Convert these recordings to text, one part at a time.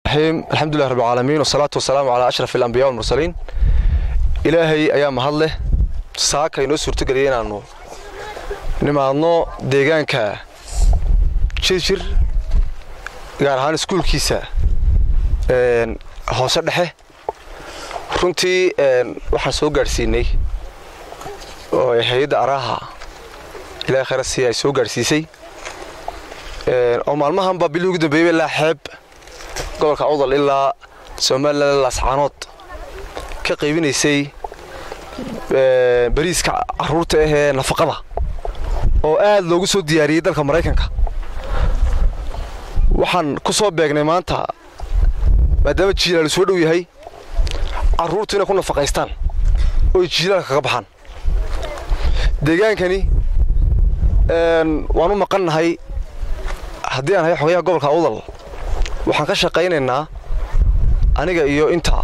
alxamdulilah rabbilcaalamiin wasalaatu wasalaamu calaa ashraf alambiya walmursaliin ilaahay ayaa mahad leh saaka inoo suurtogeliyay inaannu nimaadno deegaanka jirjir gaar ahaan iskuulkiisa hoose dhexe runtii waxaan soo gaadhsiinay oo hay-adda araaha ilahay khayrasii ay soo gaadhsiisay oo maalmahanba bilii ugu dambeeyey ilaa xeeb gobolka awdal ilaa somalilan laascaanood ka qaybinaysay bariiska caruurta ahee nafaqada oo aad loogu soo diyaariyey dalka maraykanka waxaan ku soo beegnay maanta maadaama jiilaalu soo dhow yahay carruurtu inay ku nafaqaystaan ooy jiilaalka kaga baxaan deegaankani waan u maqannahay haddii aan hay xogayaha gobolka awdal waxaan ka shaqaynaynaa aniga iyo inta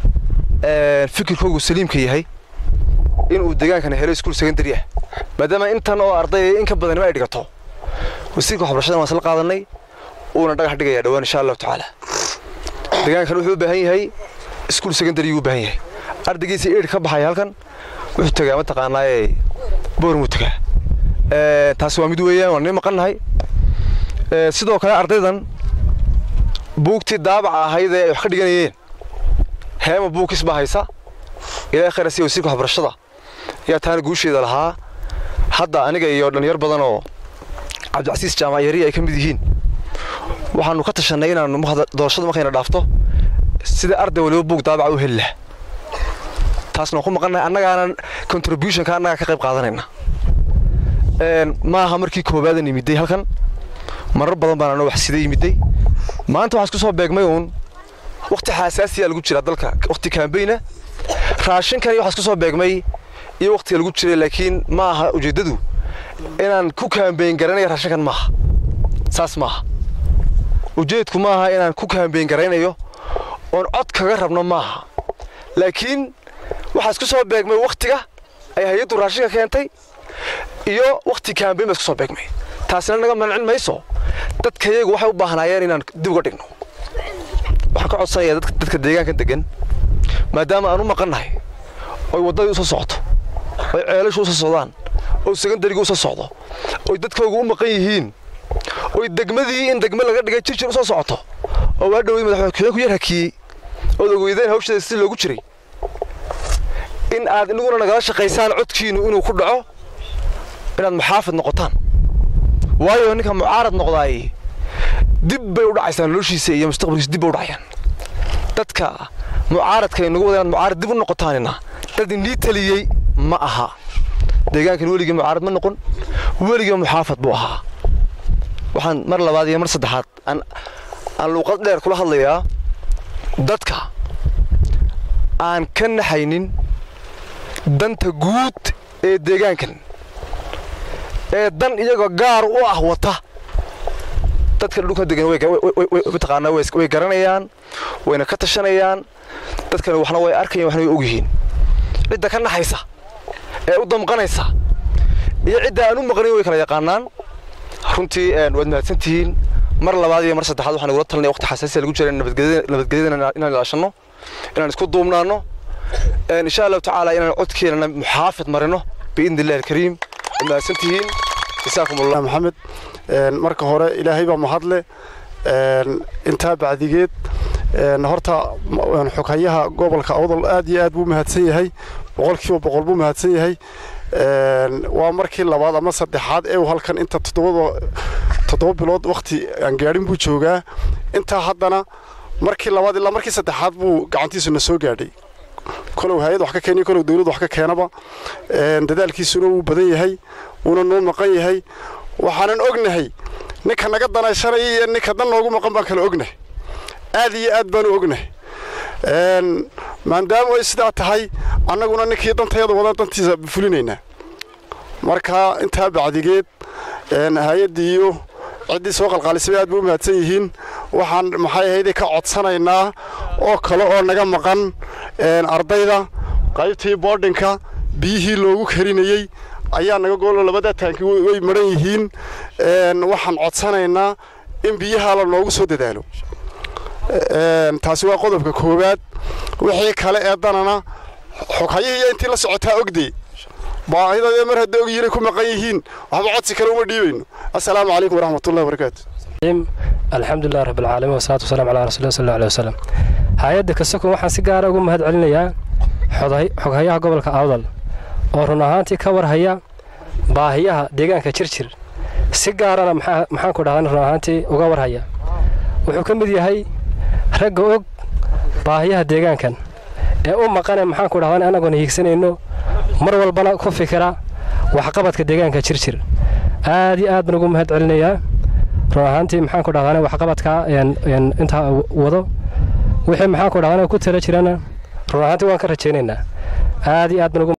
fikirkoogu saliimka yahay inuu deegaankani helo iskuul secondary ah maadaama intan oo arday in ka badanima ay dhigato wasiirka waxbarashada waan isla qaadanay uuna dhagax dhigaya dhowaan insha allahu tacaala deegaankan wuxuu u baahan yahay iskuul secondary u baahan yahay ardaygiisa eid ka baxaya halkan wuxuu tagaa mataqaanaaye boormuu tagaa taasi waa mid weeyaan waan nii maqannahay sidoo kale ardaydan buugtii daabaca ahayd ee ay wax ka dhiganayeen heema buugkis baa haysa ilaahay khayra siya wasiirka waxbarashada ayaa taana guusheeda lahaa hadda aniga iyo dhalinyar badan oo cabdicasiis jaamac yari ay ka mid yihiin waxaannu ka tashannay inaannu doorashada markayna dhaafto sida arday waliba buug daabaca u heli laha taasna waan ku maqannahay annagaanan contributionka annagaa ka qayb qaadanayna maaha markii koobaadan yimiday halkan marar badan baan anoo wax sida yimiday maanta waxaa isku soo beegmay uun wakhti xaasaasiyaa lagu jiraa dalka wakhti kaambeyna raashinkani waxaa isku soo beegmay iyo wakhtiga lagu jiray laakiin ma aha ujeeddadu inaan ku kaambeyn garanaya raashinkan maaha saas maaha ujeedku maaha inaan ku kaambeyn garaynayo oon cod kaga rabno maaha laakiin waxaa isku soo beegmay wakhtiga ay hay-addu raashinka keentay iyo wakhti kaambeyn baa isku soo beegmay taasina naga mancin mayso dadkayagu waxay u baahnaayeen inaan dib uga dhigno waxaan ka codsanayaa dadka deegaanka degan maadaama aan u maqannahay oy waddadii usoo socoto oy ceelashu usoo socdaan oy secondariga usoo socdo oy dadkoogu u maqan yihiin oy degmadii in degme laga dhigay jirjir usoo socoto oo waa dhowday madaxweyne ku yar hakiyey ood ogeydeen hawsheeda si loogu jiray in aad inaguna nagala shaqaysaan codkiinnu inuu ku dhaco inaad muxaafid noqotaan waayo ninka mucaarad noqdaay dib bay u dhacaysaa noloshiisa iyo mustaqbalkiisa dib bay u dhacayaan dadka mucaaradka inagu wada inaad mucaarad dib u noqotaanina dad inii taliyey ma aha deegaankan weligii mucaarad ma noqon weligii muxaafad buu ahaa waxaan mar labaad iyo mar saddexaad aan aan luuqad dheer kula hadlayaa dadka aan ka naxaynin danta guud ee deegaankan ee dan iyagoo gaar u ah wata dadka dhulka degan mataqaanaa way garanayaan wayna ka tashanayaan dadkani waxna way arkayaan waxna way ogyihiin cidda ka naxaysa ee u damqanaysa iyo cidda aan u maqnayn way kala yaqaanaan runtii waad mahadsantihiin mar labaad iyo mar saddexaad waxaan igula talinaya waqti xasaasiya lagu jira nabadgelyada inaan ilaashanno inaan isku duubnaanno insha allahu tacaala inaan codkeenana muxaafid marino biidni illahi alkariim waad mahadsantihiin jasaakum allah maxamed marka hore ilaahay baa mahadle intaa bacdigeed horta xoghayaha gobolka awdal aad iyo aad buu mahadsan yahay boqolkiiba boqol buu mahadsan yahay waa markii labaad ama saddexaad ee halkan inta toddoba bilood wakhti aan gaadhin buu joogaa intaa haddana markii labaad ilaa markii saddexaad buu gacantiisuna soo gaadhay kolow hay-ad wax ka keeniyo kolow dawlad wax ka keenaba dadaalkiisuna wuu badan yahay wuuna noo maqan yahay waxaanan ognahay ninka naga danaysanaya iyo ninka dan noogu maqan baan kala ognahay aad iyo aad baanu ognahay maadaama ay sidaa tahay annaguna ninkii dantayada wadan dantiisa fulinaynaa marka intaa bacdigeed hay-addii iyo ciddii soo qalqaalisay aad bay u mahadsan yihiin waxaan maxay ahayde ka codsanaynaa oo kale oo naga maqan ardayda qaybtii boodhinka biyihii loogu karinayey ayaa naga goolo labada taanki way maran yihiin waxaan codsanaynaa in biyaha la noogu soo dadaalo taasi waa qodobka koowaad wixii kale ee danana xoghayihiiyo intii la socotaa ogdey baahidadee mar hadda ogyihiin ay ku maqan yihiin waxba codsi kale uma dhiibayno assalaamu calaykum waraxmatullahi wabarakaatu alxamdulilah rabbilcaalamiin wasalaatu wasalaam calaa rasuulilah sal alay wasalam hay-adda kasakon waxaan si gaara ugu mahad celinayaa xoghayaha gobolka awdal oo run ahaantii ka warhaya baahiyaha deegaanka jirjir si gaarana maxaanku dhahdan run ahaantii uga warhaya wuxuu ka mid yahay ragga og baahiyaha deegaankan ee u maqane maxaanku dhahdan annagoona hiigsanayno mar walbana ku fikira waxqabadka deegaanka jirjir aad iyo aad baan ugu mahad celinayaa run ahaantii maxaanku dhahdan waxqabadkaa intaa wado wixii maxaanku dhahdan ku tala jirana run ahaantii waan ka rajaynaynaa aad iyo aad baan ugu